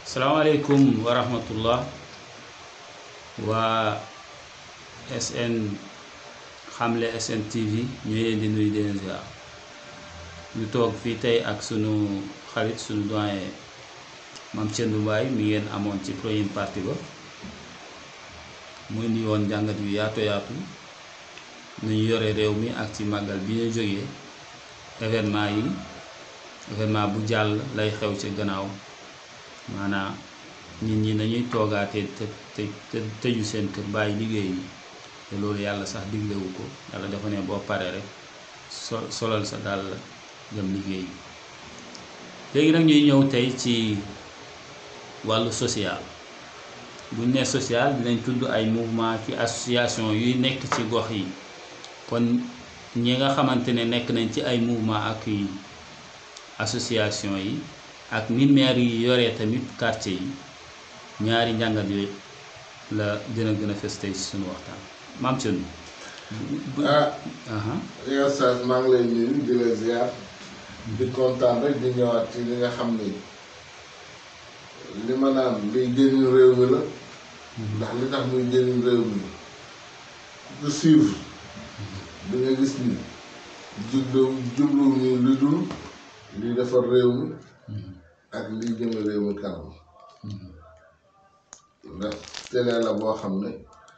salaamaaleykum wa rahmatullah waa SN xamle SN TV ñu leen di nuyu di leen ziar ñu toog fii tey ak sunu xarit sunu doyen Mame Thiendou Mbaye mi ngeen amoon ci première partie ba muy ni woon njàngat yu yaatu yaatu nu ñu yore réew mi ak ci màggal bi ñu jógee événement yi événement bu jàll lay xew ci gannaaw maanaam nit ñi nañuy toogaatee te te te tëju seen kër bàyyi liggéey yi te loolu yàlla sax diglewu ko yàlla dafa ne boo paree rek so solal sa dàll dem liggéey yi léegi nag ñuy ñëw tey ci wàllu social buñ ne social dinañ tudd ay mouvement ci association yuy nekk ci gox yi kon ñi nga xamante ne nekk nañ ci ay mouvement ak yi association yi ak ni maire yi yoree tamit quartier yi ñaari njàngat yooyu la dina gën a fës tey ci suñu waxtaan Mame Thiendou ah aha yow Sass maa ngi lay nuyu di la ziar di kontaan rek di ñëwaat ci li nga xam ni li ma naan liy jëriñ réew mi la ndax li tax muy jëriñ réew mi ku ko suivre di nga gis ni jublu jublu ñu lu dul li defar réew mi ak liy jëme réew mi kanam ndax télé la boo xam ne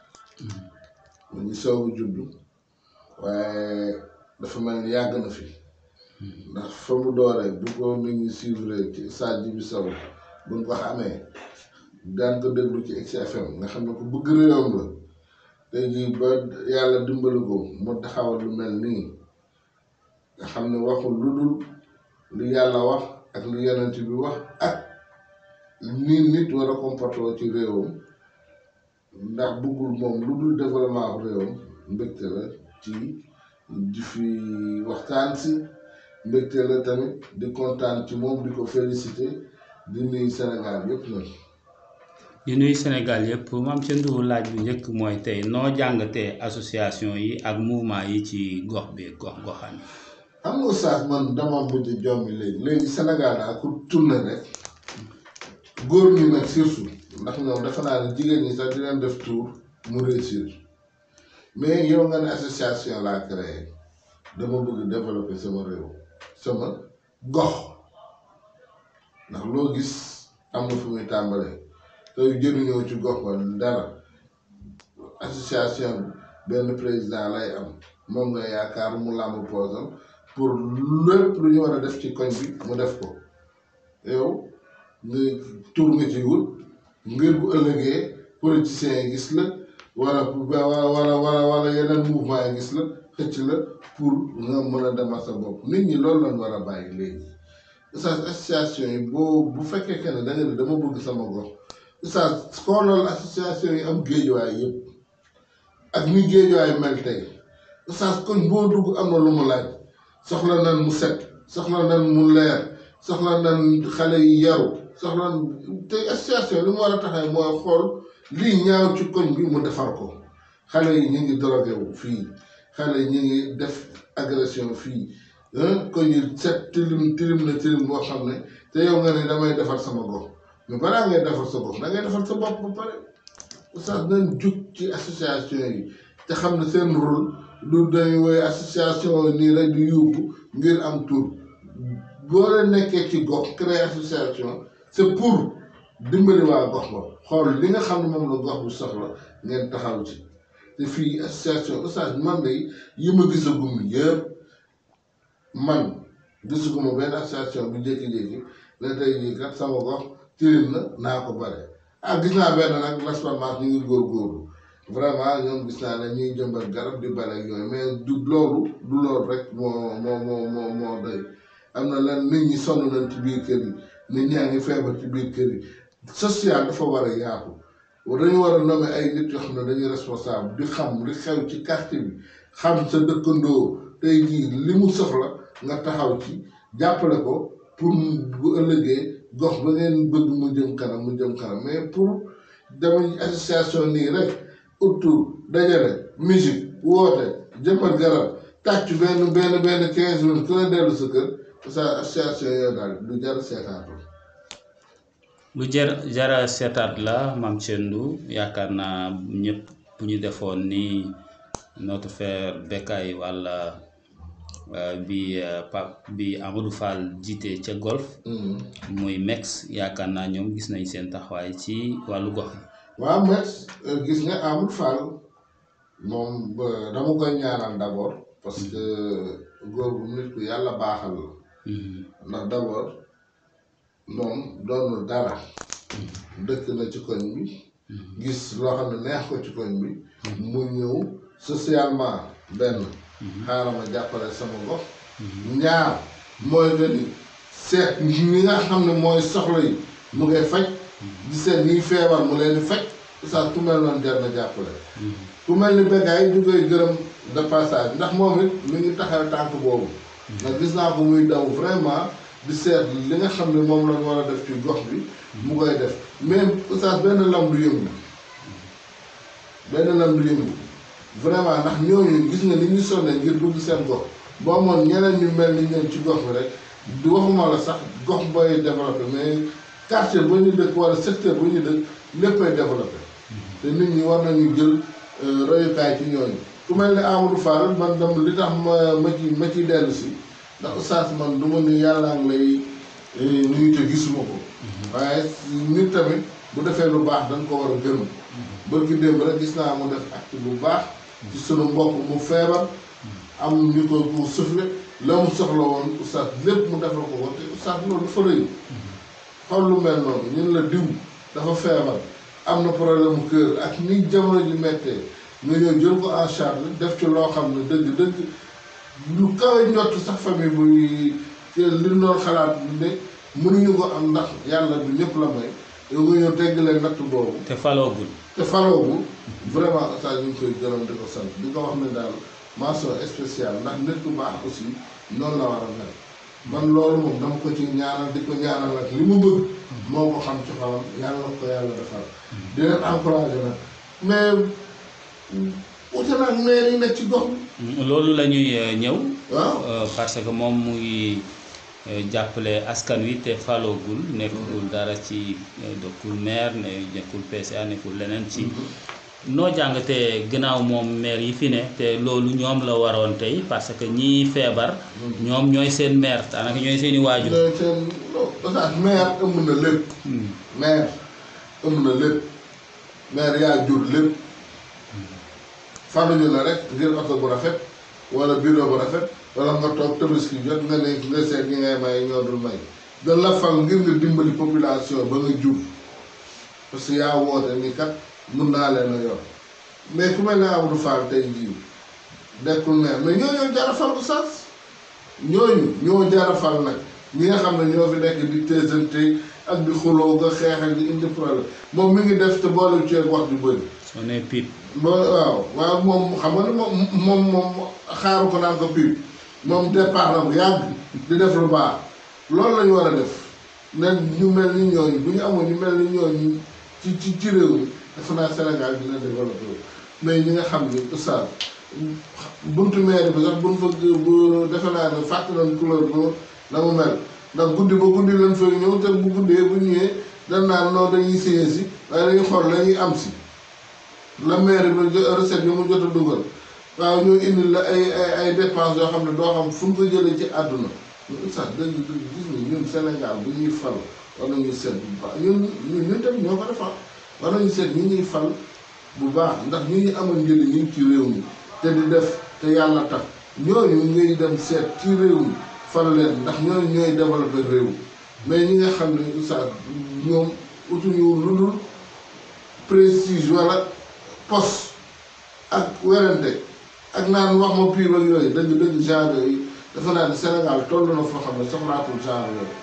mu ngi soobu juddu waaye dafa mel ni yàgg na fi ndax fa mu dooree bu ko nit ñi suivre ci Sadji bi Sow buñ ko xamee daan ko déglu ci XFM nga xam ne ko bëgg réewam la tey jii ba yàlla dimbali ko mu taxawal lu mel nii nga xam ne waxul lu dul lu yàlla wax ak lu yonent bi wax ak nii nit war a comporté ci réewam ndax bëggul moom lu dul développement réewam mbégte la ci di fi waxtaan si mbégte la tamit di kontaan ci moom di ko félicité di nuyu Sénégal yëpp nag di nuyu Sénégal yëpp Mame Thiendou laaj bu njëkk mooy tey noo jàngatee association yi ak mouvement yi ci gox bi gox goxaan yi xam nga Sass man dama mujj jombi léegi léegi Sénégal daa ku tourné rek góor ñi nag surtout ndax ñoom dafa naa ne jigéen ñi sax di leen def tour mu réussir mais yow nga ne association laa créé dama bëgg développer sama réew sama gox ndax loo gis am na fu muy tàmbalee te jëriñoo ci gox ba dara association benn président lay am moom nga yaakaar mu làmb poosam pour lépp lu ñu war a def ci koñ bi mu def ko yow nga tur nga ci wut ngir bu ëllëgee politiciens yi gis la wala wala wala wala yeneen mouvement yi gis la xëcc la pour nga mën a demal sa bopp nit ñi loolu lañ war a bàyyi léegi ustaas association yi boo bu fekkee que ne da nga ne dama bëgg sama gox ustaas xoolal association yi am géejuwaay yëpp ak ni géejuwaay mel tey ustaas koñ boo dugg am na lu mu laaj soxla nan mu set soxla nan mu leer soxla nan xale yi yaru soxla tey association li mu war a taxee mooy xool lii ñaaw ci koñ bi mu defar ko xale yi ñu ngi drogué wu fii xale yi ñu ngi def agression fii koñ yi set tilim tilim na tilim boo xam ne te yow nga ne damay defar sama gox mais balaa ngay defar sa gox da ngay defar sa bopp ba pare oustaz nañ jug ci association yi te xam ne seen rôle lu dañuy woy association yi nii rek di yóbbu ngir am tur boo leen nekkee ci gox créer association c'est pour dimbali waa gox ba xool li nga xam ne moom la gox bu soxla ngeen taxaw ci te fii association oustaz man de yi ma gisagum yëpp man gisaguma benn association bu jékki-jékki la tey jii kat sama gox tilim na naa ko bare ah gis naa benn nag l'espérance ñu ngi góorgóorlu vraiment ñoom gis naa ne ñuy jëmbat garab di bare ak yooyu mais du loolu du loolu rek moo moo moo moo moo doy am na lan nit ñi sonn nañ ci biir kër yi nit ñaa ngi feebar ci biir kër yi social dafa war a yaatu dañu war a nommer ay nit yoo xam ne dañuy responsable di xam li xew ci quartier bi xam sa dëkkandoo tey jii li mu soxla nga taxaw ci jàppale ko pour bu ëllëgee gox ba ngeen bëgg mu jëm kanam mu jëm kanam mais pour dama association nii rek autour dajale musique woote jëmbat garab tàcc benn benn benn quinze minutes ku ne dellu sa kër sa association yooyu daal du jar seetaatu lu jar jara seetaat la Mame Thiendou yaakaar naa ñëpp bu ñu defoon ni notre frère Bécaye walla euh, bi euh, Pape bi Amadou Fall jiite ca golf Mhm. muy mex yaakaar naa ñoom gis nañ seen taxawaay ci wàllu gox yi waaw met gis nga Amadou Fall moom ba- dama koy ñaanal d'abord parce que góor bu nit ku yàlla baaxal la Mhm. ndax d'abord moom doonul dara dëkk na ci koñ bi gis loo xam ne neex ko ci koñ bi mu ñëw socialement benn xaaral ma jàppale sama gox ñaar mooy que ni seet ñi nga xam ne mooy soxla yi mu ngay faj di seet ñiy feebar mu leen di faj saa ku mel noonu jar na jàppale ku mel ni Bécaye ñu koy gërëm de passage ndax moom it mi ngi taxaw tànk boobu ndax gis naa ko muy daw vraiment di seet li nga xam ne moom la war a def ci gox bi mu koy def mais oustaz benn lam du yëngu benn lam du yëngu vraiment ndax ñooñu gis nga ni ñu sonnee ngir dugg seen gox boo amoon ñeneen ñu mel ni ñoom ci gox bi rek du waxuma la sax gox booy développé mais quartier ba ñu dëkk wala secteur ba ñu dëkk léppay développé te nit ñi war nañu jël euh, royukaay ci ñooñu ku mel ne Amadou Fall man dam li tax ma ma ci ma ciy dellu si ndax oustaz man du ma ni yàllaa ngi lay eh, nuyu te gisuma ko waaye nit tamit bu defee lu baax dañ ko war a gërëm bërki démb rek gis naa mu def acte bu baax ci sunu mbokk mu feebar am ñu ko pour souffler la mu soxla woon oustaz lépp mu defal ko ko te oustaz loolu dafa rëy xool lu mel noonu ñun la diw dafa feebar am na problème mu kër ak ni jamono ji mettee nga ñëw jël ko en charge def ci loo xam ne dëgg dëgg lu kawe njott sax famille buy li noonu xalaat ne mënuñu ko am ndax yàlla du ñëpp la may yow nga ñëw tegg leen natt boobu te faloogul te faroogu vraiment oustaz ñu ngi koy gërëm di ko sant di ko wax ne daal mention spéciale ndax nit ku baax aussi noonu la war a mel man loolu moom dama ko ci ñaanal di ko ñaanal nag li mu bëgg moo ko xam ci xolam yàlla na ko yàlla defal di leen encouragé nag mais ute nag maire yi nekk ci gox bi loolu la ñuy euh, ñëw waaw euh, parce que moom mu ngi euh, jàppale askan wi te faloogul nekkul dara ci euh, dokkul maire ne nekkul PCA nekkul leneen ci noo jàngatee gannaaw moom maire yi fi ne te loolu ñoom la waroon tey parce que ñii feebar ñoom ñooy seen maire daanaka ñooy seeni waajur ñooy seen oustaz maire ëmb na lépp Hmm. maire ëmb na lépp maire yaa jur lépp faluñu la rek ngir oto bu rafet wala bureau bu rafet wala nga toog tabaski jot nga ne nga seet ñi ngay may ñoo dul may dañ la fal ngir nga dimbali population ba nga jur parce que yaa woote ni kat mun naa leen a yor mais ku mel ne Amadou Fall tey jii dekkul maire mais ñooñu jara fal ko sas ñooñu ñoo jara fal nag ñi nga xam ne ñoo fi nekk di téesante ak di xuloo nga xeex ak di indi problème moom mi ngi def te boole ceeb wax ju bëri soo nee pipe ba waaw waaw moom xam nga ne moom moom moom xaaru ko naan ko piip moom départ na bu yàgg di def lu baax loolu la ñu war a def ne ñu mel ni ñooñu bu ñu amoon ñu mel ni ñooñu ci ci ci réew mi defe naa Sénégal dina développé mais ñi nga xam ni oustaz buntu maire bi sax buñ fa bu defe naa ne fàtte nañ couleur bu na mu mel ndax guddi ba guddi lañ fay ñëw te bu guddee bu ñëwee dañ naan non dañuy séyee si waaye dañuy xool la ñuy am si la maire bi jo- recette yi mu jot a dugal waaw ñoo indi la ay ay ay dépenses yoo xam ne doo xam fu ñu ko jëlee ci àdduna sax dëgg dëgg gis nga ñun Sénégal bu ñuy fal war nañu seet bu baax ñun ñun ñun tamit ñoo ko defar war nañu seet ñi ñuy fal bu baax ndax ñi ñu amal njëriñ ñu ngi ci réew mi te di def te yàlla tax ñooñu ngay dem seet ci réew mi fal leen ndax ñooñu ñooy développé réew mais ñi nga xam ne sax ñoom utuñu lu dul prestige wala poste ak werante ak naan wax ma pire ak yooyu dëgg dëgg genre yooyu dafa naa ne Sénégal toll na foo xam ne soxlaatul genre yooyu.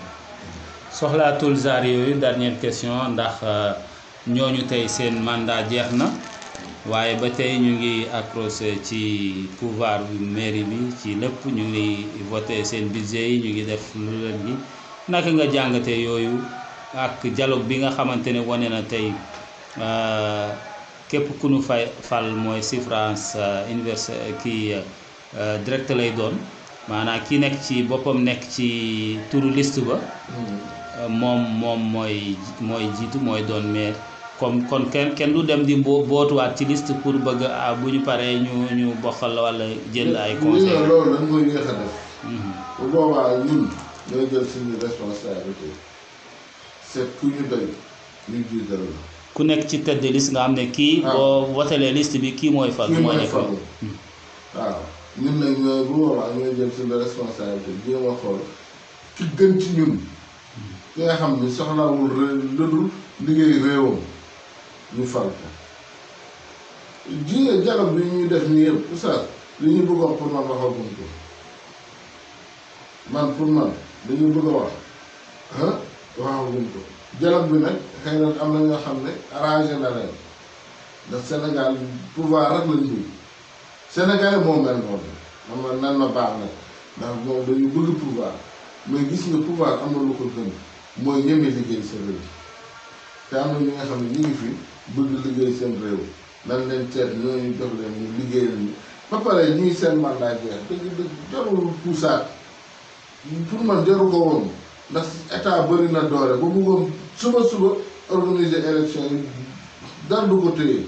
soxlaatul zaar yooyu dernière question ndax euh, ñooñu tey seen mandat jeex na waaye ba tey ñu ngi accroché ci pouvoir bi mairie bi ci lépp ñu ngi voté seen budget yi ñu ngi def lu leen gi naka nga jàngatee yooyu ak dialogue bi nga xamante ne wane na tey euh, képp ku nu fay fal mooy suffrage universel kii euh, direct lay doon maanaam ki nekk ci boppam nekk ci turu liste ba moom moom mooy mooy jiitu mooy doon maire comme kon kenn kenn du dem di boo bootuwaat ci liste pour bëgg ah bu ñu paree ñu ñu bokkal walla jël ay ñu conseil ne loolu dañ koy yéex a def Mhm. bu boobaa ñun ñooy jël suñu responsabilité seet ku ñu doy ñu jiital la ku nekk ci tête de liste nga xam ne kii Ah. boo wotelee liste bi kii mooy fal kii mooy mooy nekk falu waaw ñun nag ñooy bu boobaa ñooy jël suñu responsabilité jéem a xool ki gën ci ñun ki nga xam ni soxlawul ré ludul liggéey réewam ñu fal ko ji nga dialogue bi ñuy def nii yëpp oustaz li ñu bëgg a wax pour man waxaguñ ko man pour man li ñu bëgg a wax ah waxaguñ ko dialogue bi nag xëy na am na ñoo xam ne arrangé na leen ndax Sénégal pouvoir rek lañ bëgg Sénégal moo mel noonu xam nga nan ma baax nag ndax moom dañu bëgg pouvoir mais gis nga pouvoir am na lu ko gën mooy ñeme liggéey sa réew te am na ñi nga xam ne ñu ngi fi bëgg liggéey seen réew nan leen seet ñooñu jox leen ñu liggéey leen ba pare ñuy seen mandat jeex dëgg dëgg jarul puusaat pour man jaru ko woon ndax état bëri na doole ba bëggoon suba suba organiser élection yi dara du ko téye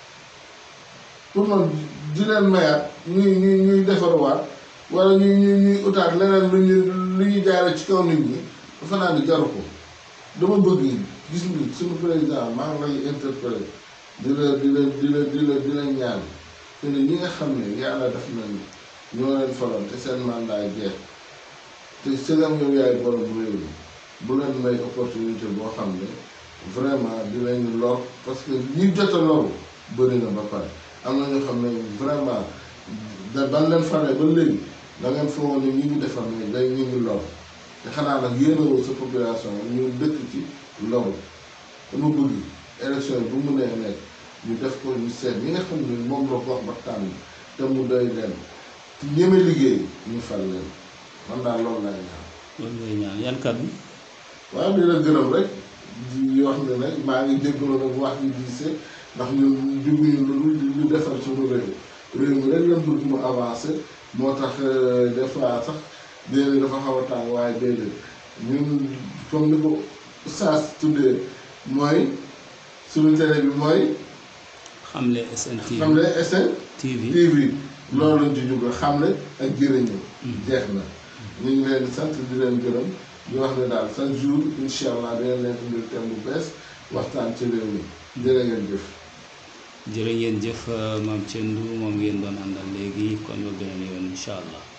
pour man di leen mayaat ñuy ñuy ñuy defarwaat wala ñuy ñuy ñuy utaat leneen lu ñu lu ñuy jaare ci kaw nit ñi dafa naa di jaru ko dama bëgg gis nga suñu président maa ngi lay interpellé di la di la di la di la di la ñaan te ne ñi nga xam ne yàlla def na ni ñoo leen faloon te seen mandat jeex te sëgam yow yaay borom réew mi bu leen may opportunité boo xam ne vraiment dinañ lor parce que ñi jot a loru bëri na ba pare am na ñoo xam ne vraiment da ban leen falee ba léegi da ngeen foogoon ne ñi ngi defar ne day ñu ngi lor te xanaa nag yéenewoo sa population ñu dëkk ci loru dama bëgg élection yi bu mu nee nekk ñu def ko ñu seet ñi nga xam ne moom la gox ba tànn te mu doy leen te ñeme liggéey ñu fal leen man daal loolu laay ñaan loolu ngay ñaan yan kaddu waaw di la gërëm rek di wax ne nag maa ngi jégalu nag wax ji diise ndax ñun juguñu lu dul lu defar suñu réew réew mi rek lañ bëgg mu avancé moo tax des fois sax déedéet dafa xaw a tàng waaye déedéet ñun comme ni ko saas tuddee mooy suñu télé bi mooy xamle SN TV xam ne SN TV TV loolu lañ ci jublu xamle ak jëriñu jeex na ñu ngi leen di sant di leen gërëm di wax ne daal chaque jour incha allah dinañ leen indil thème bu bees waxtaan ci réew mi jërë ngeen jëf jërë ngeen jëf maam Thiendou moom ngeen doon àndal léegi kon ba beneen yoon incha allah